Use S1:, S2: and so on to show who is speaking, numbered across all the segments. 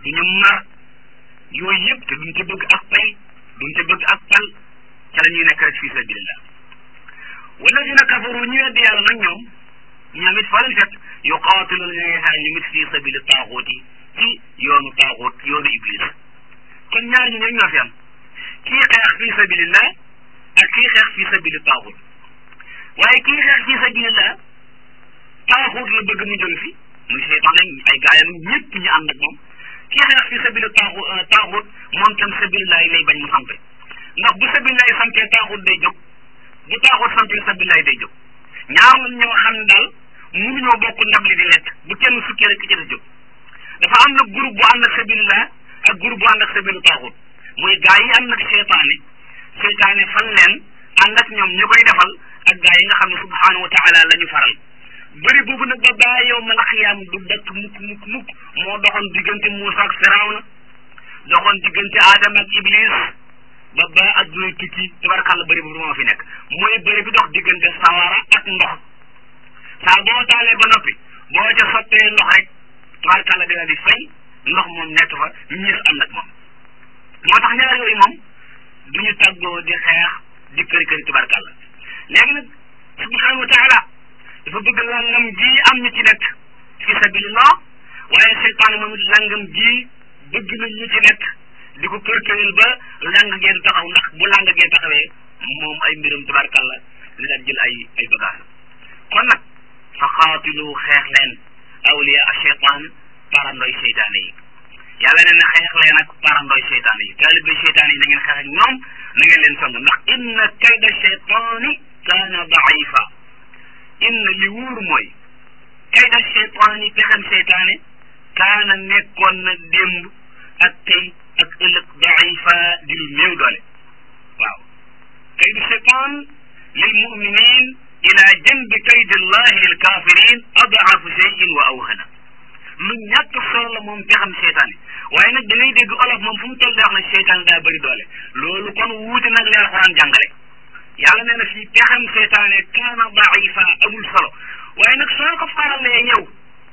S1: duñu mar yooyu yëpp te duñ ca bëgg ak pay duñ ca bëgg ak pal ca la ñuy nekk rek fi sabilillah walladina kafaru ñu weddi yàlla nag ñoom ñoom it fa lañ fekk yuqaatiluna ña ngay xeex ñu mit fii sabili taaxuut yi ci yoonu taaxuut yoonu iblis kon ñaar ñi ñooy ñoo fi am kii xeex fii sabilillah ak kii xeex fii sabili taaxuut waaye kii xeex fii sabilillah taaxuut la bëgg mu jóge fi muy seytaan ay gaayam ñëpp ñu ànd ak moom kii xeex fii sabili taaxu taaxuut moom tam sabilillah lay bañ mu sampe ndax bu sabilillah sampee taaxuut day jóg bu taaxuut sampee sabilillah day jóg ñaar ñoo xam ne daal mënuñoo bokk ndab li di lekk bu kenn sukkee rek ki ci des jóg dafa am nag groupe bu ànd ak sabilillah ak groupe bu ànd ak sabilu taaxut muy gaa yi ànd ak seytaane seytaane fan leen ànd ak ñoom ñu koy defal ak gaa yi nga xam ne subhanahu wa taala la ñu faral bëri boobu nag ba baa yow ma la xiyaam du dakk mukk mukk mukk moo doxoon diggante Muusa ak Firawna doxoon diggante Adama ak Iblis ba ba adduna tukki tabarkàlla bëri boobu moo fi nekk mooy bëri bi dox diggante sawara ak ndox saa boo taalee ba noppi boo ca sottee ndox rek tabarkàlla dina di fay ndox moom nekk fa ñiis ànd ak moom moo tax ñaar yooyu moom duñu tàggoo di xeex di këri këri tabarkàlla léegi nag subhanahu wa taala dafa bëgg langam ji am ñu ci nekk fi sabilillah waaye seytaane moom it langam ji bëgg na ñu ci nekk di ko kër këril ba lang ngeen taxaw ndax bu lang ngeen taxawee moom ay mbirum tabarkàlla li daan jël ay ay bagage kon nag fa xaatilu xeex leen awliya a cheytaan parandoy seytaane yi yàlla nee na xeex leen ak parandoy seytaane yi taalibe seytaane yi na ngeen xeex ak ñoom na ngeen leen song ndax inna kayda cheytaani kaana daifa inna li wóor mooy kayda cheytaani pexem seytaane kaana nekkoon na démb ak tey ak ëllëg daifa di lu néew doole waaw kaydu cheytaan lil muminin ila janbi kaydi llahi lil kafirin adaafu cheyin wa awhana lu ñàkk solo la moom pexam seytaane waaye nag da ngay dégg olof moom fu mu toll daa wax ne seytaane daa bëri doole loolu kon wuute nag li alxuraan jàngale yàlla nee na fii pexam seytaane kaana daifa amul solo waaye nag soo ko faralee yow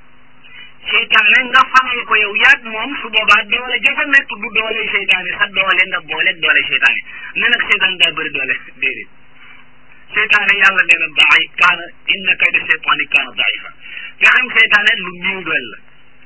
S1: seytaane nga faral ko yow yaag moom su boobaa doole jafa nekk du doole seytaane sa doole nga booleeg doole seytaane ne nag seytaane daa bëri doole déedéet seytaane yàlla nee na daay kaana inna kayda seytaani kaana daifa pexam seytaane lu néew doole la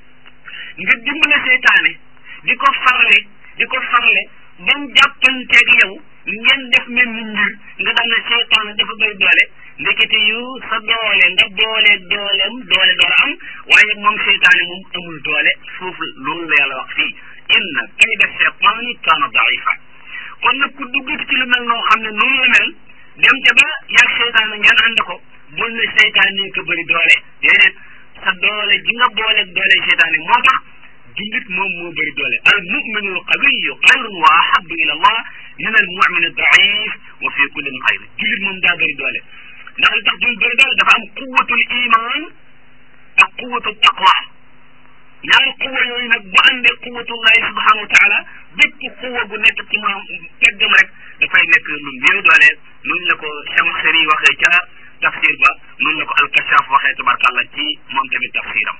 S1: nga dimbale seytaane di ko farle di ko farle ba mu jàppanteeg yow ngeen def mel ni mbir nga xam ne seytaane dafa bëri doole ndekete yu sa doole nga booleeg dooleem doole doole am waaye moom seytaane moom amul doole foofu loolu la yàlla wax fii inna kayda seytaani kaana daifa kon nag ku duggati ci lu mel noo xam ne noonu la mel dem ca ba yaag seytaane ngeen ànd ko bul ne seytaane ko bëri doole déedéet sa doole ji nga booleeg doole seytaane moo tax jullit moom moo bëri doole al muminu al qawiyu xayrun wa ahabu ila allah min al mumin al daif wa fi kullin xayr jullit moom daa bëri doole ndax li tax jullit bëri doole dafa am quwatul iman ak quwatul taqwa ñaari quwa yooyu nag bu àndee quwatullahi subhanahu wa taala bépp quwa gu nekk ci moom teggam rek dafay nekk lu néew doole noonu la ko Chamaxsari waxee ca tafsir ba noonu la ko alkashaf waxee tabarkàlla ci moom tamit tafsiram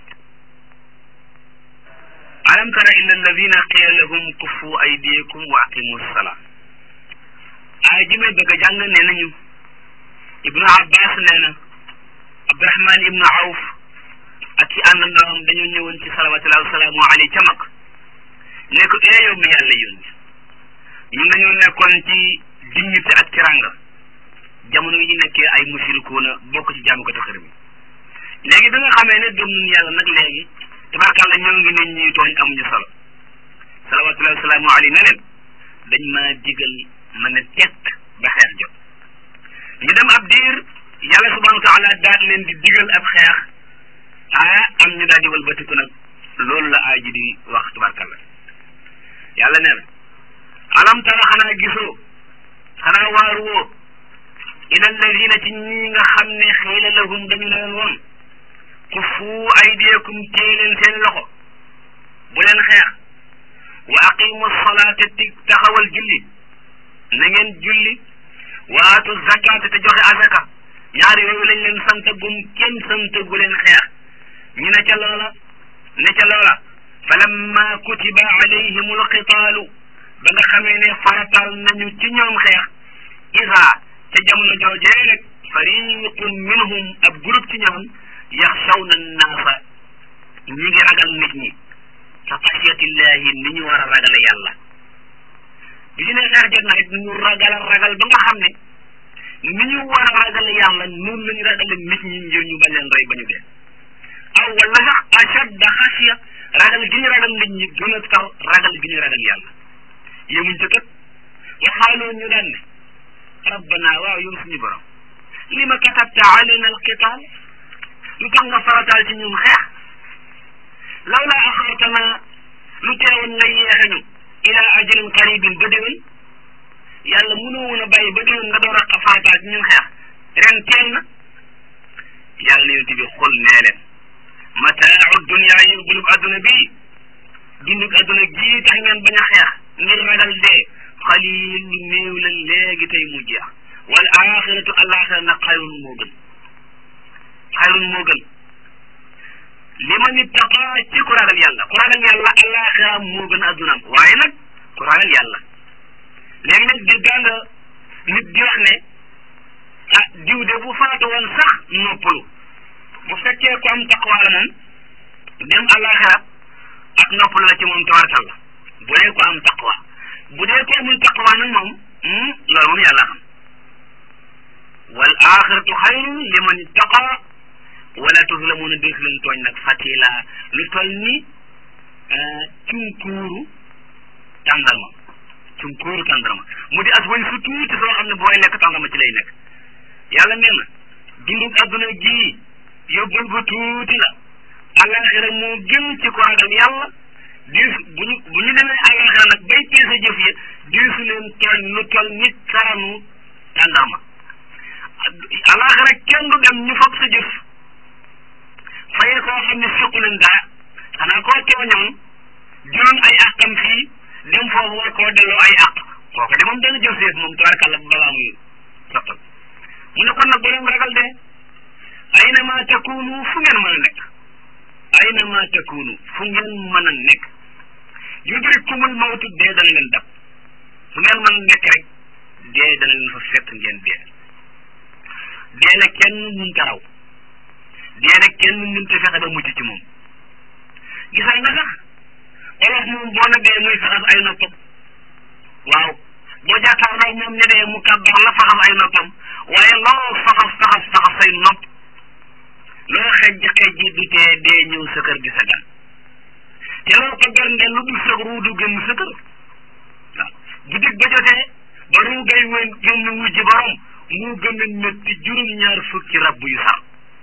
S1: alam tara illa alladina qila lahum kuffu aydiyakum wa aqimu salaa aay ji may bëgg a jàng nee nañu ibnu abbas nee na abdurahman ibnu awf ak ci àndandoom dañoo ñëwoon ci salawatullahi wasalaamu alayhi ca mag ne ko ee yow mi yàlla yónni ñun dañoo nekkoon ci dignité ak tiranga jamono yi nekkee ay mushrikuuna bokk ci jaamu ko taxër bi léegi bi nga xamee ne gëm nañ yàlla nag léegi tabarkàlla ñoo ngi ne ñuy tooñ amuñu solo salawatullahi wasalaamu alayhi ne leen dañ maa digal ma ne tekk ba xeex jot ñu dem ab diir yàlla subhanahu wa taala daal leen di digal ab xeex ah am ñu daal di walbatiku nag loolu la aay ji di wax tabarkàlla yàlla nee na alam tara xanaa gisoo xanaa waaru woo ila alladina ci ñi nga xam ne xiila lahum dañu leen woon kuffu aydiyakum téye leen seen loxo bu leen xeex wa aqimu salaata ti taxawal julli na ngeen julli wa aatu zakaata te joxe azaka ñaar yooyu lañ leen sant gum kenn sant gu leen xeex ñu ne ca loola ne ca loola falamma lamma kutiba alayhim alqitaalu ba nga xamee ne faratal nañu ci ñoom xeex isa ca jamono joojee rek fariqum minhum ab groupe ci ñoom yaxshawna annaasa ñi ngi ragal nit ñi ka xasiyatillahi ni ñu war a ragale yàlla bi ñu ne xeex jot na rek ñu ragal ragal ba nga xam ne ni ñu war a ragale yàlla noonu la ñu ragale nit ñi ngir ñu bañ leen rey ba ñu dee aw wala sax ashadda xasiya ragal gi ñu ragal nit ñi gën a tar ragal gi ñu ragal yàlla yemuñ ca kat waxaaloo ñu daan ne rabbana waaw yow suñu borom li ma katabta alayna alqital lu tax nga farataal ci ñun xeex law laa axartana lu teewoon nga yeexe ñu ila ajalin qaribin ba déwén yàlla mënoo woon a bàyyi ba déwén nga door a farataal ci ñun xeex ren teel na yàlla yonent bi xul nee leen mataau dunia yóbbulub adduna bii dundug adduna gii tax ngeen bañ a xeex ngir ragal dee xalil lu néew la léegi tey mu jeex wal axiratu alaxira nag xayrun moo gën xayrun moo gën li ma nit taqaa ci ku ragal yàlla ku ragal yàlla alaxira moo gën addunaam waaye nag ku ragal yàlla léegi nag di nga nit di wax ne ah diw de bu faatu woon sax noppalu bu fekkee ku am taqwa la moom dem alaxira ak noppalu la ci moom tabarkal la bu dee ko am taqwa bu dee ko amul taqwa nag moom loolu moom yàlla xam wal axiratu xayrun liman ittaqa wala tuzlamuna def leen tooñ nag fatila lu toll ni cunkuuru tàndarma cunkuuru tàndarma mu di as wañ su tuuti soo xam ne booy lekk tàndarma ci lay nekk yàlla nee na dundug adduna gii yóbbul bu tuuti la alaxira moo gën ci ko ragal yàlla diis bu ñu bu ñu demee alaxira nag bay peese jëf ya diisu leen tooñ lu toll nit karanu tàndarma alaxira kenn du dem ñu fab sa jëf fayee koo xam ne suqu leen daa xanaa koo tooñoon jëloon ay àqam fii dem foofu war koo delloo ay àq kooku de moom dana jël seet moom tabarkàlla balaa muy sottal mu ne kon nag bu leen ragal de aynama takunu fu ngeen mën a nekk aynama takunu fu ngeen mën a nekk yudrikumul mawtu dee dana leen dab fu ngeen mën a nekk rek dee dana leen fa fekk ngeen dee dee la kenn mënta raw dee la kenn mënta fexe ba mucc ci moom gisal nga sax olof moom boo na dee muy faxas ay noppam waaw boo jàkkaarloo moom ne dee mu kàbbar la faxas ay noppam waaye loo faxas faxas faxas say nopp loo xejj xejj du tee dee ñëw sa kër gi sa gan te loo ko bernde lu dul sa ruu du génn sa kër waaw bu dig ba jotee ba ruu gay wén génn wujji borom mu gën a métti juróom-ñaar fukki rab yu sax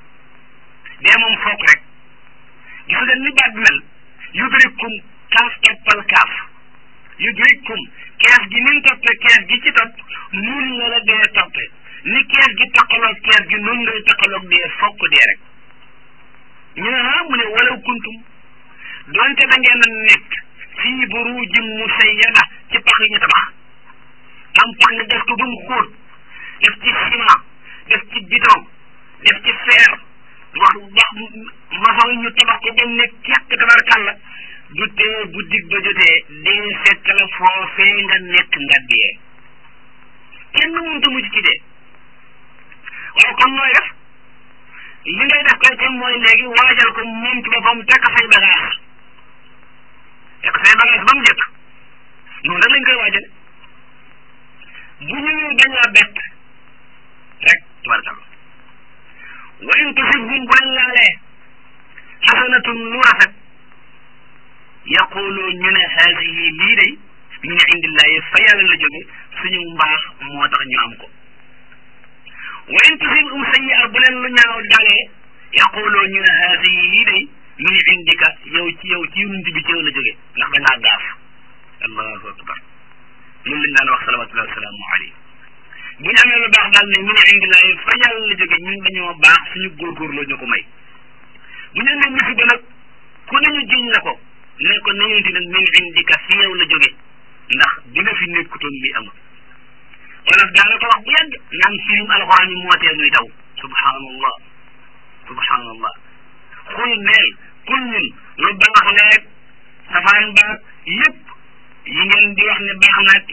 S1: dee moom foog rek gis nga ni baat mel yudrikum kaaf toppal kaaf yudrikum kees gi ni mu toppee kees gi ci topp nun la la dee toppee ni kees gi taqaloog kees gi nun ngay taqaloog dee fokk dee rek ñu ne ah mu ne walaw kuntum doonte da ngeen a nekk fii burujin musayyada ci pax yi ñu tabax am pax nga def ko ba mu xóot def ci ciment def ci bidon def ci fer wax wax maçon yi ñu tabax ko ba mu ne kekk tabarkàlla du tee bu dig ba jotee dee fekk la foofee nga nekk nga dee kenn mënta mucc ci dee waaw kon nooy def li ngay def kay kon mooy léegi waajal ko moom ci boppam tekk say bagage tekk say bagage ba mu jëkk noonu rek lañ koy waajale bu ñëwee dañ laa bett rek tubarkalla wa in tusibhum bu leen laalee xasanatun lu rafet yaqulu ñu ne haadihi lii day min indillahi fa yàlla la jóge suñu mbaax moo tax ñu am ko wa in tusibhum sayyi'a bu leen lu ñaaw dalee yaqulu ñu ne haadihi lii day min indika yow ci yow ci yonent bi ci yow la jóge ndax da ngaa gaaf allahu akbar loolu lañ daan wax salawatullahi wasalaamu alayhi bu ñu amee lu baax daal ne min indillahi fa yàlla la jóge ñun dañoo baax suñu góorgóorloo ñu ko may bu ñu amee musiba nag ku nañu jiñ la ko ne ko nañu di nag min indika fi yow la jóge ndax bi nga fi nekkutoon li amul wala daana ko wax bu yàgg naan firim alxuraan yi moo tee nuy daw subhanallah subhanallah xul neel kul ñun lu baax leeg safaan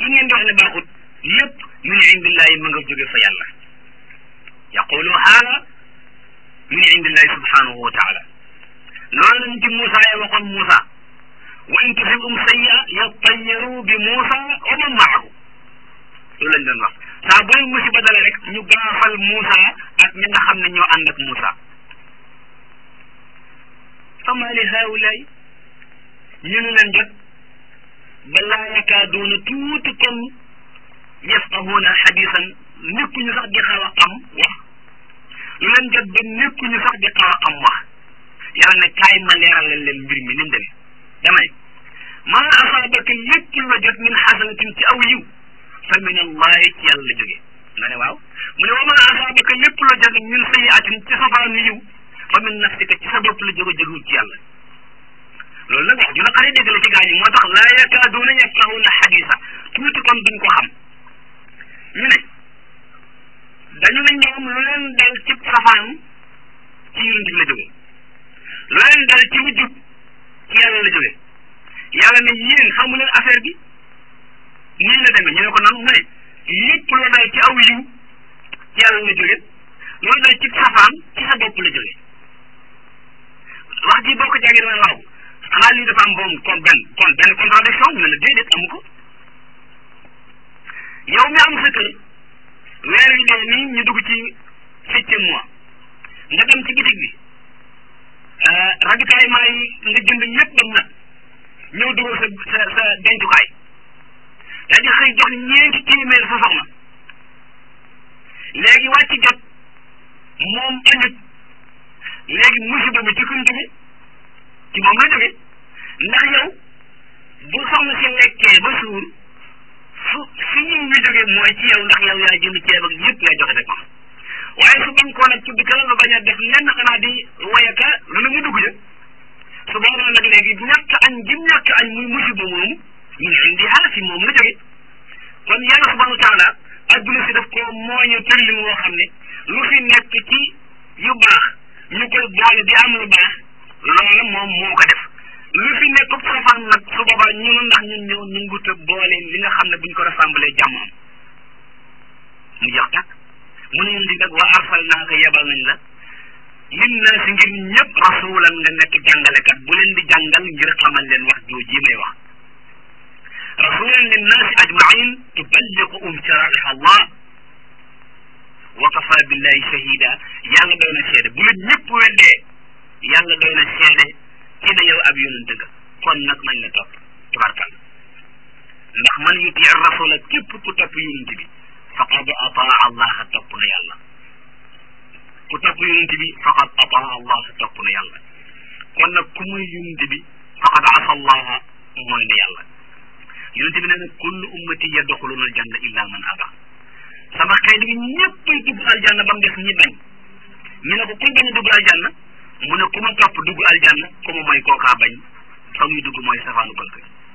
S1: ngeen di wax ne baaxut lépp min indillahi ma nga jóge fa yàlla yaqulu haala min indillahi subhanahu wa taala loolu lañ ci Moussa ya waxoon Moussa wa in tusibhum sayyi'a yattayaru bi Moussa wa man maahu loolu lañ doon wax saa booy musiba dala rek ñu gaafal Moussa ak ñi nga xam ne ñoo ànd ak Moussa fama li haulaay ñu ne leen jot balaa yakaaduuna tuuti kon yafqahuuna xadisan nekkuñu sax di xaw a xam wax lu leen jot ba nekkuñu sax di xaw a xam wax yàlla ne kaay ma leeral leen leen mbir mi ni mu demee dama ne maa asaabaka lépp lu la jot min xasanatin ci aw yiw fa min allahi ci yàlla la jóge nga ne waaw mu ne wa maa asaabaka lépp lu la jot min sayiatin ci safaanu yiw fa min nafsika ci sa bopp la jóge jógul ci yàlla loolu nag wax ju la xare dégg la ci gaañu moo tax laa yakaaduuna yafqahuuna xadisa tuuti kon duñ ko xam ñu ne dañu ne ñoom lu leen dal ci safaan ci yonent bi la jóge lu leen dal ci lu jub ci yàlla la jóge yàlla ne yéen xamu leen affaire bi nii la demee ñu ne ko nan mu ne lépp lu dal ci aw yiw ci yàlla la jóge loolu dal ci safaan ci sa bopp la jóge wax ji boo ko jàngee dama waaw xanaa lii dafa am boom kon benn kon benn contradiction ñu ne la déedéet amu ko yow mi am sa kër weer wi dee nii ñu dugg ci septième mois nga dem ci bitig bi ravitaillement yi nga jënd lépp ba mu nag ñëw dugal sa sa sa dencukaay daal di xëy jox ñeenti téeméer sa soxna léegi wàcc jot moom añut léegi musiba bi ci kuñ jóge ci moom la jóge ndax yow bu soxna si lekkee ba suur fu fi ñu ngi jóge mooy ci yow ndax yow yaa jënd ceeb ak yëpp yaa joxe rek waaye su bañ koo nag ci dëkk la nga bañ a def lenn xanaa di wayaka lu ne mu dugg ja su boobaa nag léegi ñàkk añ jim ñàkk añ muy musiba moomu ñu ne indi haa fi moom la jóge kon yàlla subhanahu wa taala adduna si daf ko mooñu tëllin woo xam ne lu fi nekk ci yu baax ñu koy boole di am lu baax loola moom moo ko def lu fi nekk safaan nag su boobaa ñun ndax ñun ñëw ñu ngut a boole li nga xam ne buñ ko rassemblé jàmmam mu jox tak mu ne di nag wa arsalnaaka yebal nañ la lin naa si ngir ñëpp rasulan nga nekk jàngalekat bu leen di jàngal ngir xamal leen wax jooji may wax rasulan lin naasi ajmain tuballiqu um sharaih allah wa kafa billahi shahida yàlla doy na seede bu la ñëpp weddee yàlla doy na seede ci ne yow ab yonent nga kon nag nañ la topp tubarkal ndax man yuti rasula képp ku topp yonent bi faqad ataa allah topp na yàlla ku topp yonent bi faqad ataa allah topp na yàlla kon nag ku muy yonent bi faqad asa allah mooy na yàlla yonent bi nee na kullu ummati yadxuluna aljanna illa man aba sama xeet bi ñëppay dugg aljanna ba mu des ñi bañ ñu ne ko kuy bañ a dugg aljanna mu ne ku ma topp dugg aljanna ku ma mooy kookaa bañ fa muy dugg mooy safaanu bëlk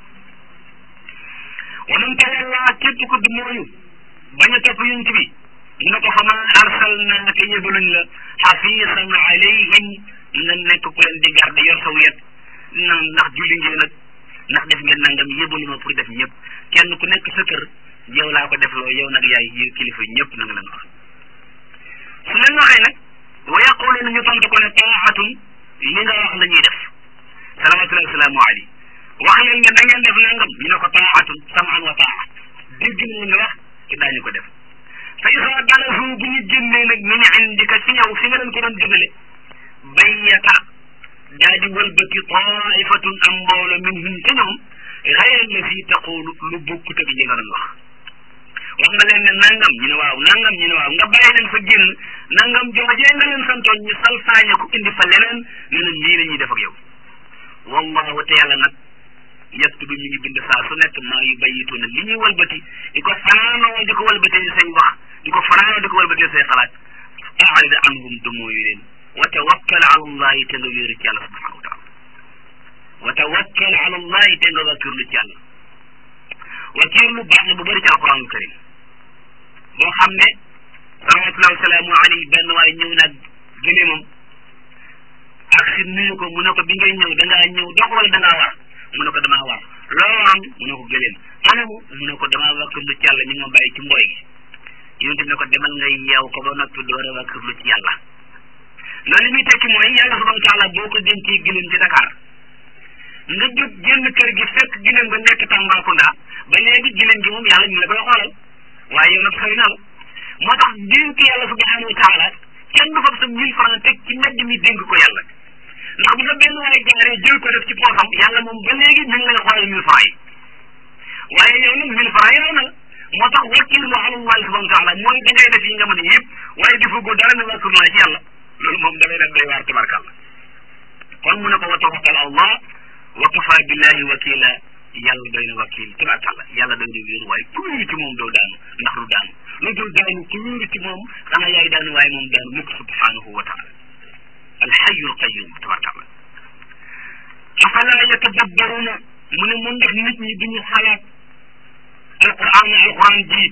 S1: wa man tawalla képp ko du mooyu bañ a topp yonent bi mu ne ko fa ma arsalnaaka yebaluñ la xafiisan alayhim nga nekk ku leen di garde yor sa wet na ndax julli ngeen nag ndax def ngeen nangam yebalu ma pour def ñëpp kenn ku nekk sa kër yow laa ko defloo yow nag yaay yi kilifa ñëpp na nga leen wax su leen waxee nag wa yaquluuna ñu tontu ko ne taaxatun li nga wax la ñuy def salawatullahi wasalaamu alayhi wax leen nga da ngeen def nangam ñu ne ko taaxatun samaan wa taaxa dégg nañ nga wax te daañu ko def fa isa dalasu bu ñu génnee nag min indika fi yow fi nga leen ko doon jëmale bayyata daa di wëlbati taifatun am mboolo minhum te ñoom xayra la si taqulu lu bokkut ak li nga doon wax wax nga leen ne nangam ñu ne waaw nangam ñu ne waaw nga bàyyi leen fa génn nangam joojee nga leen santoon ñu salfaañe ko indi fa leneen ne na lii la ñuy def ak yow wallahu te yàlla nag yaktubu mi ngi bind saa su nekk maa yu bayitu na li ñuy walbati di ko fanaanoo di ko walbatee say wax di ko fanaanoo di ko walbatee say xalaat a'rid anhum du mooyu leen wa tawakkal ala allahi te nga wéeru ci yàlla subhanahu wa taala wa tawakkal ala allahi te nga wakkirlu ci yàlla wakiirlu baax na bu bëri ci alquranul karim boo xam ne salawatullahi wasalaamu alayhi benn waaye ñëw naag gëléemam ak si nuyu ko mu ne ko bi ngay ñëw da ngaa ñëw dox wala da ngaa war mu ne ko damaa war loo am mu ne ko gëléem anamu mu ne ko damaa wakkirlu ci yàlla ñu ma bàyyi ci mbooy gi yonent bi ne ko demal nga yeew ko ba noppi door a wakkirlu ci yàlla loolu li muy tekki mooy yàlla subhanahu wa taala boo ko dencee gileem ci Dakar nga jóg génn kër gi fekk gileem nga nekk Tambacounda ba léegi gileem gi moom yàlla ñu la koy xoolal waaye yow nag xëy na la moo tax dénk yàlla subhanahu wa taala kenn du fab sa mille franc teg ci mbedd mi dénk ko yàlla ndax bu sa benn waaye jaaree jël ko def ci poosam yàlla moom ba léegi mi ngi lay xoolal mille franc yi waaye yow nag mille franc yi raw na la moo tax wakkilu ala Allah subhanahu wa taala mooy da ngay def yi nga mën a yëpp waaye defagoo dara ne wakkilu naa ci yàlla loolu moom da ngay def day waar tabarkàlla kon mu ne ko wa tawakkal Allah wa kafa billahi wakila yàlla doy na wakil tabarkàlla yàlla doy na wéeru waaye ku wéeru ci moom doo daanu ndax du daanu lu dul daanu ku wéeru ci moom xanaa yaay daanu waaye moom daanu mukk subhanahu wa taala alxayu alqayum tabarkàlla afala yatadabbaruna mu ne mun ndax nit ñi duñu xalaat alquran alquran ji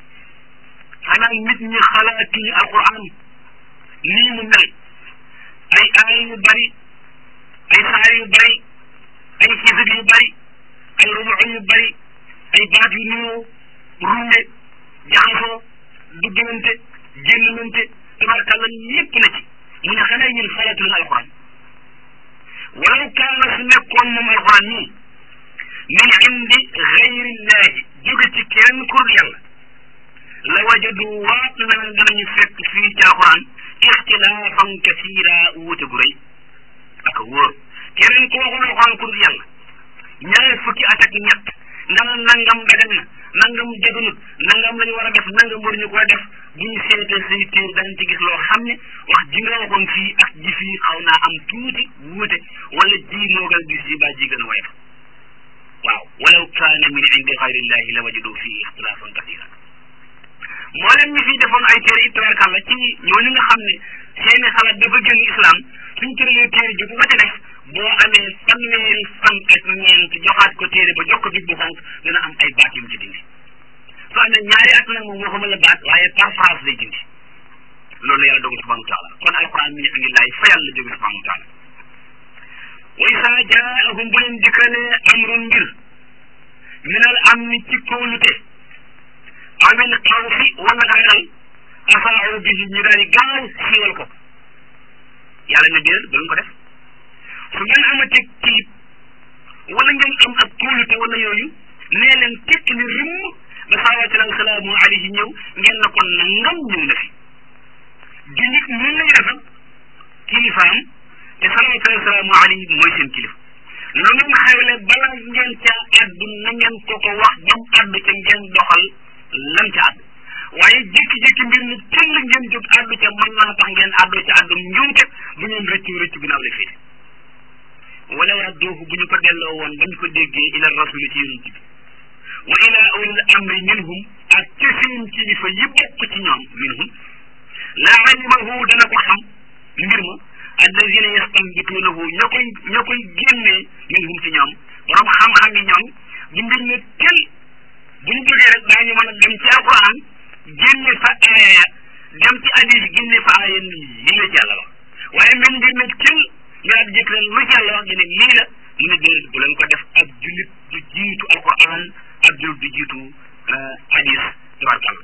S1: xanaa nit ñi xalaatuñu alquran nii mu mel ay aay yu bari ay saar yu bari ay xisib yu bari ay rubu yu bari ay baat yu nuyoo runde jaxasoo duggalante génnante tabarkàlla lépp na ci mu ne xanaa ñun xalaatuñu alquran walaw kaana su nekkoon moom alquran nii min indi gayrillahi jóge ci kenn kur yàlla la wajadu waat na danañu fekk fii ci alquran ixtilaafan kasiira wuute gu rëy ak wóor keneen ku waxul alquran kur yàlla ñaar fukki at ak ñett nanga nangam dagan na nangam jaganut nangam lañu war a def nangam waruñu koy def bu ñu seetee say téer dañ ci gis loo xam ne wax ji nga waxoon fii ak ji fii xaw naa am tuuti wuute wala ji moo gën a dis ji baa ji gën a woyof waaw walaw kaana min indi xayrillahi la wajadu fii ixtilaafan kasira moo leen ñu fi defoon ay téere ittabarkàlla ci ñooñu nga xam ne seeni xalaat dafa génn islam suñ tëralee téere ji bu ko ci def boo amee fanweeri fan ak ñeent joxaat ko téere ba jox ko big bu xonk dina am ay baat yu mu ci dindi soo amee ñaari at nag moom waxuma la baat waaye par phrase lay dindi loolu la yàlla dogal subhanahu wa taala kon alquran mi ne indi laay fa yàlla jóge subhanahu wa taala wa isaa jaahum bu leen dikkalee amrun mbir minal amni ci kóolute amin xawfi wala ragal asaaru bihi ñu daal di gaaw siiwal ko yàlla ne déedéet ba ko def su ngeen amatee tiit wala ngeen am ak kóolute wala yooyu nee leen tekk ni rimm ba salawatullahi salaamu alayhi ñëw ngeen na ko nangam ñëw na fi jullit ñun lañu defal kilifaam te salawatullahi salaamu alayhi mooy seen kilifa lu ngeen xewle bala ngeen caa addu na ngeen ko ko wax ba mu addu ca ngeen doxal lan ca àddu waaye jékki-jékki mbir mi tëll ngeen jóg àddu ca mën naa tax ngeen àddu ca àddu njuumte bu ngeen rëccu rëccu ginnaaw la féete wala radduuhu bu ñu ko delloo woon bañ ko déggee ila rasuli ci yonent bi wa ila ulil amri minhum ak ca seen kilifa yi bokk ci ñoom minhum la alimahu dana ko xam mbir ma alladina yastambituunahu ña koy ña koy génnee minhum ci ñoom borom xam-xam yi ñoom bu mbir ne tel bu ñu jógee rek daañu mën a dem ci alquran génne fa aaya dem ci hadis génne fa aaya yi la ci yàlla wax waaye même mbir nag cël nga daal jëkk leen lu ci yàlla wax nga ne lii la mu ne déedéet bu leen ko def ab jullit du jiitu alquran ab jullit du jiitu hadis tabarkal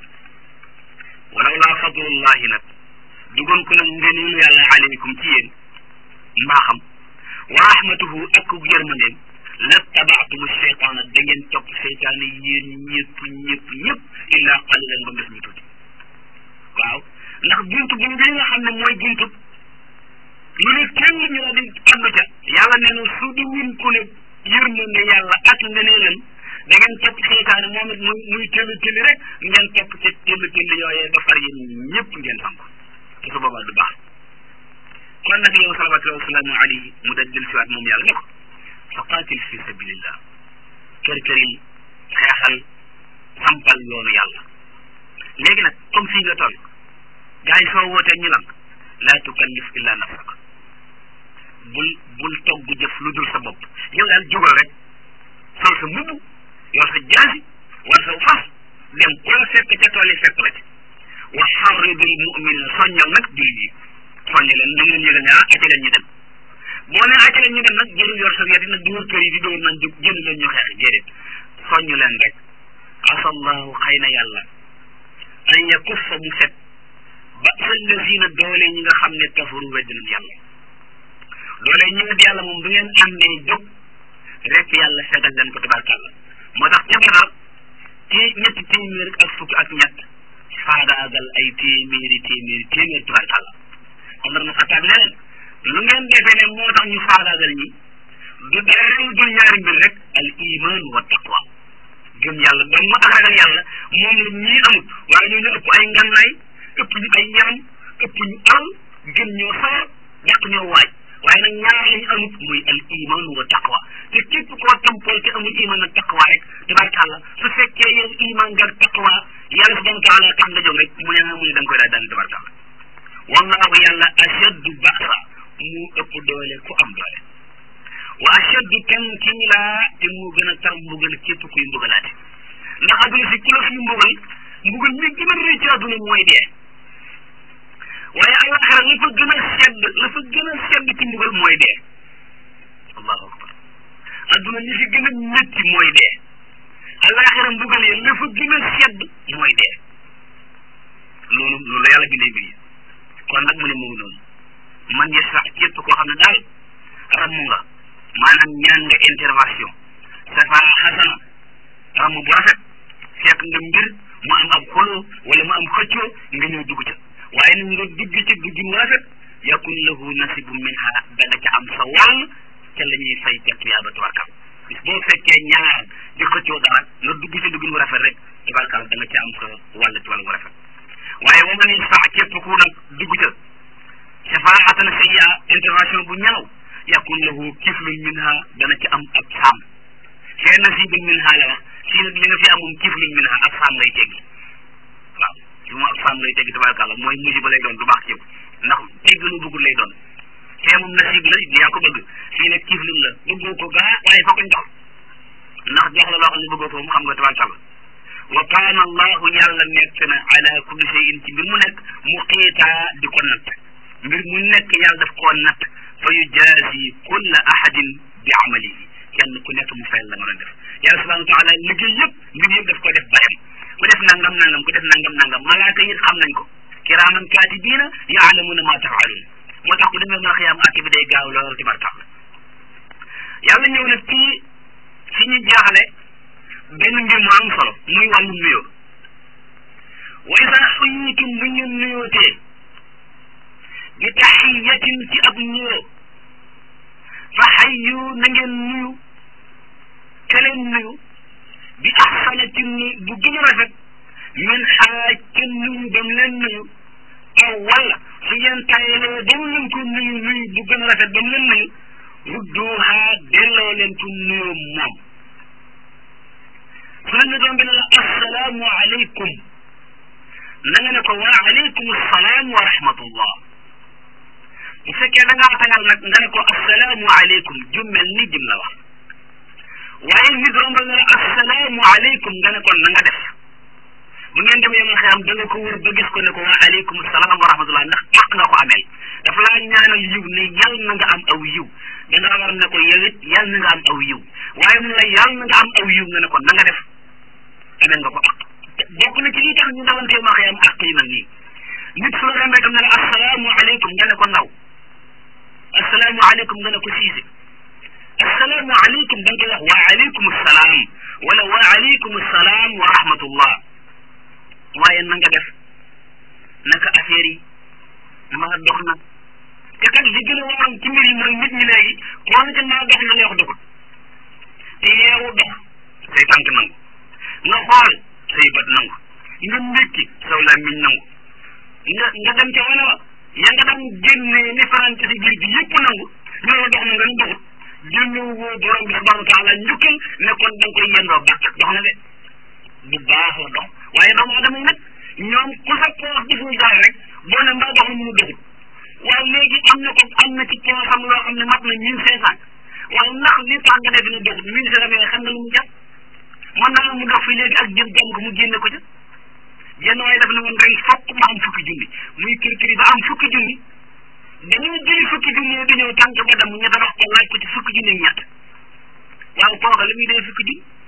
S1: walaw laa fadlullahi nag dugoon ko nag ngëneelu yàlla aleykum ci yéen mbaaxam wa rahmatuhu ak yërmandeem la tabaatumu cheytaana da ngeen topp cheytaane yéen ñëpp ñëpp ñëpp illaa qalilan ba mu des ñu tuuti waaw ndax buntu bu bi nga xam ne mooy buntu lu ne kenn ñu la di addu ca yàlla nee na su di win ku ne yërmande yàlla ak ngëneelam da ngeen topp cheytaane moom it muy muy tëlli tëlli rek ngeen topp ca tëlli tëlli yooyee ba far yéen ñëpp ngeen xam ko te su boobaa du baax kon nag yow salawatullahi wasalaamu alayhi mu daj del siwaat moom yàlla ne ko faqaatil fi sabilillah kër këril xeexal sampal yoonu yàlla léegi nag comme fii nga toll gars yi soo wootee ñu lank laa tukallif illa nafsak bul bul togg jëf lu dul sa bopp yow daal jógal rek sol sa mbubb yor sa jaasi war sa fas dem ku la fekk ca tool yi fekk la ci wa xarridil mu'minin soññal nag jullit yi soññi leen da ngeen yëgal ne ah ati leen ñu dem boo nee acca leen ñu dem nag jëlul yor sa yet nag di wër kër yi di dóor nañ jóg jënd leen ñu xeex déedéet soññu leen rek asallahu xëy na yàlla an yakuffa mu fet ba allazina doole ñi nga xam ne kafaru wedd nañ yàlla doole ñi wedd yàlla moom bu ngeen àndee jóg rek yàlla fegal leen ko tabarkàlla moo tax ca Badar ci ñetti téeméer ak fukk ak ñett faagaagal ay téeméeri téeméeri téeméeri tabarkàlla Omar na Xataab ne leen lu ngeen defee ne moo tax ñu faagaagal ñi du dara dul ñaari mbir rek al iman wa taqwa gëm yàlla doon ma ak ragal yàlla moom la ñii amut waaye ñoo ñu ëpp ay ngannaay ëpp ñu ay yaram ëpp ñu al gën ñoo sawar yàq ñoo waaj waaye nag ñaar lañu amut muy al iman wa taqwa te képp koo tampol te amul iman ak taqwa rek tabarkàlla su fekkee yow iman nga taqwa yàlla subhanahu wa taala tax nga jóg rek mu ne mu ne da nga koy daal daal tabarkàlla wallahu yàlla ashaddu ba'sa mu ëpp doole ku am doole wa ashaddu tankiila te moo gën a tar mbugal képp kuy mbugalaate ndax adduna si ku la fi mbugal mbugal mi gën a rëy ci adduna mooy dee waaye alaxira la fa gën a sedd la fa gën a sedd ci mbugal mooy dee allahu akbar adduna ñi fi gën a métti mooy dee alaxira mbugal yi la fa gën a sedd mooy dee loolu loolu la yàlla bindee mbir yi kon nag mu ne mu ngi noonu man yasrax képp koo xam ne daal ramm nga maanaam ñaan nga intervention safaa xasana ramm bu rafet fekk nga mbir mu am ab xoloo wala mu am xëccoo nga ñëw dugg ca waaye nag nga dugg ca dugg mu rafet yakun lahu nasibu minha da nga ca am sa wàll ca la ñuy fay ca tuyaaba tabarkal bis boo fekkee ñaar di xëccoo dara nga dugg ca dugg mu rafet rek tabarkal da nga ca am sa wàll ci wàll mu rafet waaye wa man yasfa képp ku nag dugg ca shafaatan sayyi'a intervention bu ñaaw yakun lahu kiflun minha dana ci am ab saam fee nasibun minha la wax fii nag li nga fi amoon kiflun minha ab saam lay teggi waaw fi mu ab saam lay teggi tabarakàllah mooy musiba lay doon du baax ci yow ndax tegg lu bëggul lay doon fee moom nasib la yaa ko bëgg fii nag kiflun la bëggoo ko gaa waaye foo ko jox ndax jox la loo xam ne bëggoo ko mu xam nga tabarakàllah wa kaana allahu yàlla nekk na ala kulli shay'in ci mbir mu nekk muqiitaa di ko natt mbir mu nekk yàlla daf koo natt fa yujaasi kulla ahadin bi amalihi kenn ku nekk mu fayal la nga doon def yàlla subhanahu wa taala liggéey yëpp mbir yëpp daf ko def bayam ku def nangam nangam ku def nangam nangam malaaka yi xam nañ ko kiraaman kaatibiina yaalamuna ma tafaaluun moo tax ku demee ma xiyaam àtte bi day gaaw lool ci barkal yàlla ñëw nag ci fi ñu jaaxale benn mbir mu am solo muy wàllu nuyoo wa isa xuyitum bu ñu nuyootee bi taxiyatin ci ab nuyoo fa xayyu na ngeen nuyu te leen nuyu bi axsana ci nu bu gën a rafet min xaaj ca nuyu ba mu leen nuyu aw wala su ngeen tayalee ba mu leen ko nuyu nuyu bu gën a rafet ba mu leen nuyu rudduha delloo leen ko nuyoo moom su la ñu doon bi ne la assalaamu aleykum na nga ne ko wa aleykum assalaam wa rahmatullah bu fekkee da ngaa tagal nag nga ne ko assalaamu aleykum jummel ni jim la wax waaye nit rombal na la assalaamu aleykum nga ne ko na nga def bu ngeen dem yomal xiyam da nga ko wër ba gis ko ne ko wa aleykum salaam wa rahmatullah ndax àq nga ko ameel dafa laa ñaanal yiw ne yal na nga am aw yiw da nga war ne ko yow it yal na nga am aw yiw waaye mun la yal na nga am aw yiw nga ne ko na nga def ameel nga ko àq bokk na ci li tax ñu dawante ma xiyam àq yi mel nii nit su la rombee tam ne la assalaamu aleykum nga ne ko ndaw assalaamu aleykum nga ne ko siise assalaamu aleykum da nga koy wax wa aleykum salaam wala wa aleykum salaam wa rahmatullah waaye na nga def naka affaire yi maa dox na te kat li gën a waroon ci mbir yi mooy nit ñi léegi koo ne maa dox na lay wax doxul te yeewu dox say tànk nangu nga xool say bët nangu nga ndékki saw làmmiñ nangu nga nga dem ca wana wa ya nga daan génnee ni farante si biir bi yëpp nangu ñu la dox na nga ni doxut génnewu woo borom bi subhanahu wa taala njukkal ne kon da nga koy yendoo bàq dox na de bu baax la dox waaye doomu adama yi nag ñoom ku sa poos deful dara rek boo ne mbaa dox na mënu doxut waaye léegi am na ko am na ci poosam loo xam ne mat na mille cinq cent waaye ndax li tax nga def ne doxut mille cinq cent yooyu xam nga lu mu jàpp mën naa mu dox fi léegi ak jëm jàmm ko mu génne ko ca jenn waaye daf ne woon ren fokk ma am fukki junni muy kër kër yi ba am fukki junni dañoo jëli fukki junni di ñëw tànk ba dem ñu tabax ko laaj ko ci fukki junni ak ñett waaw kooka li muy dee fukki junni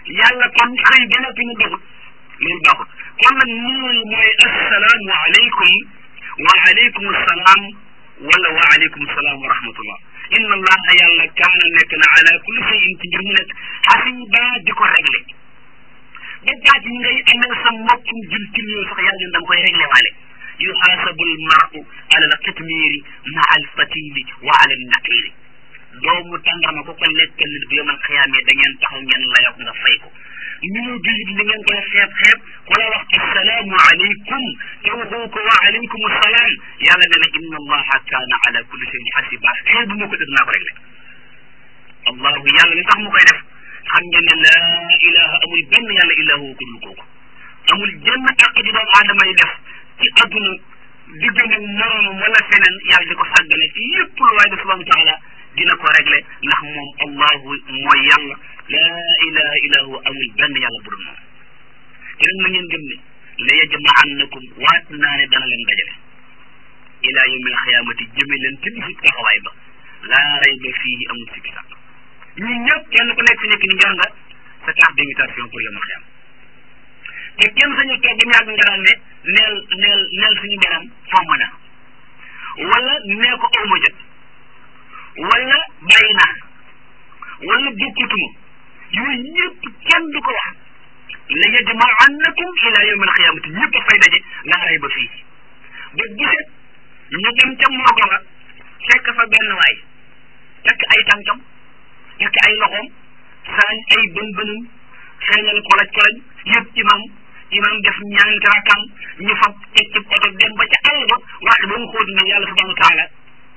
S1: yàlla kon xëy ba noppi mu doxut loolu baaxut kon nag nuyu mooy assalaamu aleykum wa aleykum salaam wala wa aleykum salaam wa rahmatullah inna allaha yàlla kaana nekk na ala kulli shay'in ci mbir mu nekk xasiba di ko réglé ba baat yi ngay amee sa mbokkum jul ci nuyoo sax yàlla ñun da nga koy réglé waale yuxaasabu almaru ala alqitmiiri maa alfatili wa ala alnaqiri doomu tàndarma ko ko lekkal nit bu yomal xiyaamee da ngeen taxaw ngeen layok nga fay ko nuyoo bi li ngeen koy xeeb xeeb ku la wax assalaamu aleykum te waxoo ko wa aleykum salaam yàlla nee na inna allaha kaana ala kulli shayin xasiba xeebu moo ko def naa ko réglé allahu yàlla li tax mu koy def xam ngeen ne laa ilaha amul benn yàlla illahu ko dul kooku amul jenn àq ji doomu aadama yi def ci adduna diggante ak moroomam wala feneen yàlla di ko sàggane ci lépp lu waay def subhanahu wa taala dina ko réglé ndax moom allahu mooy yàlla laa ilaha illa huwa amul benn yàlla bu dul moom te nag na ngeen gëm ne la yajma'annakum waat naa ne dana leen dajale ila yawmil xiyaamati jëme leen ci bisu taxawaay ba laa rayba fii amul sikki sàkk ñun ñëpp kenn ku nekk fi nekk ni yor nga sa carte d'invitation pour yawmil xiyaam te kenn sañu toog ba ñàkk nga daan ne neel neel neel suñu borom fomm na wala nee ko awma jot wala bàyyi naa wala bokkutuma yooyu ñëpp kenn du ko wax la yajma'annakum ila yawm alqiyamati ñëpp a fay daje laa rayba fii ba giset ñu dem ca morgo ba fekk fa benn waay tekk ay tànkam tekk ay loxoom saañ ay bën bënum feeñal kolaj kolaj yëpp imam imam def ñaanti rakkam ñu fab teg ci oto dem ba ca àll ba wax ba mu xóot ne yàlla subhanahu wa taala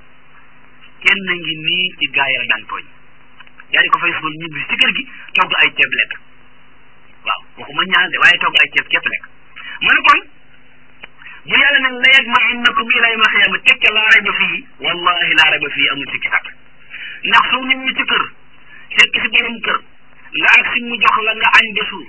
S1: kenn ngi nii ci gaay la daan tooñ yaa di ko fay suul ñibbi ci kër gi togg ay ceeb lekk waaw waxuma ñaan de waaye togg ay ceeb képp lekk mu ne kon bu yàlla ne la yajma'annakum ila yawmil qiyaama tekke laa rayba fii wallahi laa rayba fii amul sikki sàkk ndax soo ñëwee ci kër fekk si borom kër nga ak si mu jox la nga añ ba suur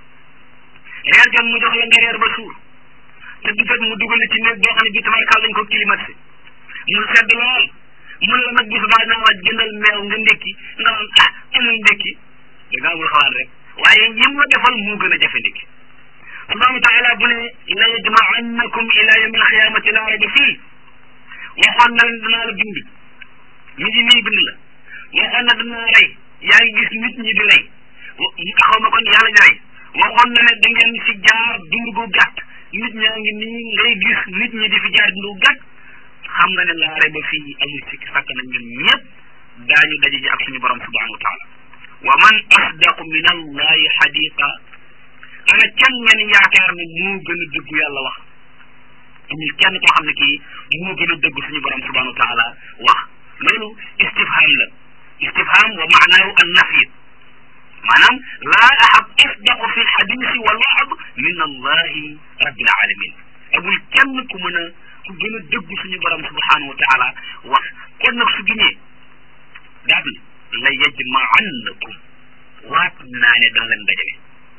S1: reer jot mu jox la nga reer ba suur te du jot mu dugal ci néeg boo xam ne bii tabarkaal lañ ko climatisé mu sedd lool mun la nag bu subaa naa waa jëndal meew nga ndékki nga naan ah amul ndékki da nga amul xalaat rek waaye yim la defal moo gën a jafe ndékki subhanahu wa taala bu ne la yajma'annakum ila yawmil qiyaamati laa rayba fii waxoon na leen danaa la bind mi ngi nii bind la waxoon na danaa rey yaa ngi gis nit ñi di rey xaw ma kon yàlla di rey waxoon na ne da ngeen fi jaar dund gu gàtt nit ñaa ngi nii ngay gis nit ñi di fi jaar dund gu gàtt xam nga ne laa rayba fii amul sikki sàkk na ñun ñëpp daañu daje ji ak suñu borom subhanahu wa taala wa man asdaqu min allahi xadiqa ana kenn ngeen yaakaar ne moo gën a dëggu yàlla wax amul kenn koo xam ne kii moo gën a dëgg suñu borom subhanahu wa taala wax loolu istifham la istifham wa maanaahu an nafi maanaam laa ahad asdaqu fi lxadisi wal waxd min allahi rabbil alamin amul kenn ku mën a ku gën a dëgg suñu borom subhanahu wa taala wax kon nag su giñee daal la yajma'annakum waat naa ne dana leen dajale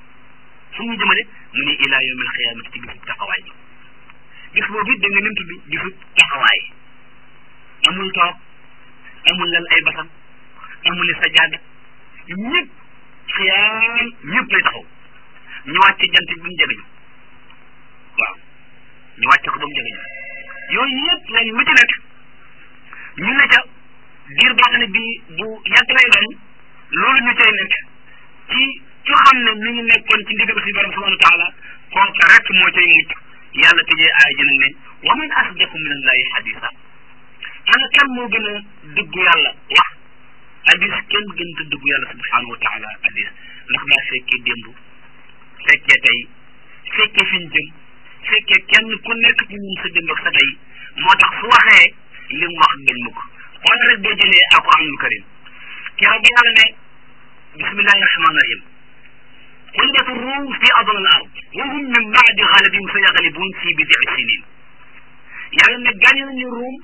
S1: fu mu jëmale mu ne ila yawmil xiyaamati ci bisu taxawaay bi bis boobu it da nga nim tudd bisu taxawaay amul toog amul lal ay basam amul li sajaada ñëpp xiyaam ñëpp lay taxaw ñu wàcc jant bi mu jegeñu waaw ñu wàcc ko ba mu jegeñu yooyu yëpp lañ lu ci nekk ñu ne ca diir boo xam ne bii bu yàgg lay doon loolu ñu cay nekk ci ci xam ne mi ngi nekkoon ci ndigal suñu borom subhanahu wa taala kooka rek moo cay mucc yàlla tëjee aaya ji nag ne wa man asdaqu min allahi xadisa ana kan moo gën a dëggu yàlla wax hadis kenn gën a dëggu yàlla subhanahu wa taala hadis ndax daa fekkee démb fekkee tey fekkee fi ñu jëm fekkee kenn ku nekk ci ñun sa démb ak sa tey moo tax su waxee li mu wax dañ mukk xool rek boo jëlee alquranul karim keroog bi yàlla ne bismillahi rahmani rahim غلبت الروم في أضل الأرض وهم من بعد غلبهم سيغلبون في بضع سنين yàlla ne gàñe nañu ruum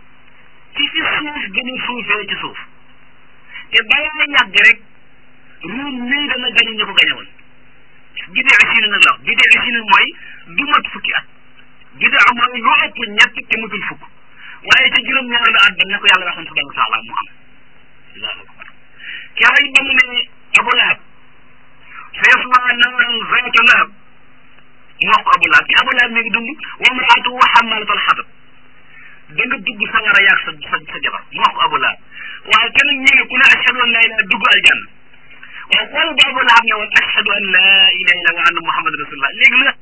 S1: ci fi suuf gën a suufee ci suuf te balaa yàgg rek ruum nii dana gañe ñu ko gañe woon bidee sinin nag la wax bidee sinin mooy du mat fukki at bidee mooy lu ëpp ñett te matul fukk waaye ca juróom-ñaareelu at ba ne ko yàlla waxoon subhanahu wa taala mu am allahu akbar keroog ba mu ne Abu Lahab naaran zaata lahab mu wax ko Abu Lahab ci Abu Lahab mi ngi dund wa mraatuhu hammalatal hatab da nga dugg sawara yaag sa sa sa jabar mu wax ko Abu Lahab waaye kenn ñu ne ku ne ashhadu an la ilaha dugg aljanna waaye xool ba Abu Lahab ne woon ashhadu an la ilaha illa wa anna muhammad rasulullah léegi lu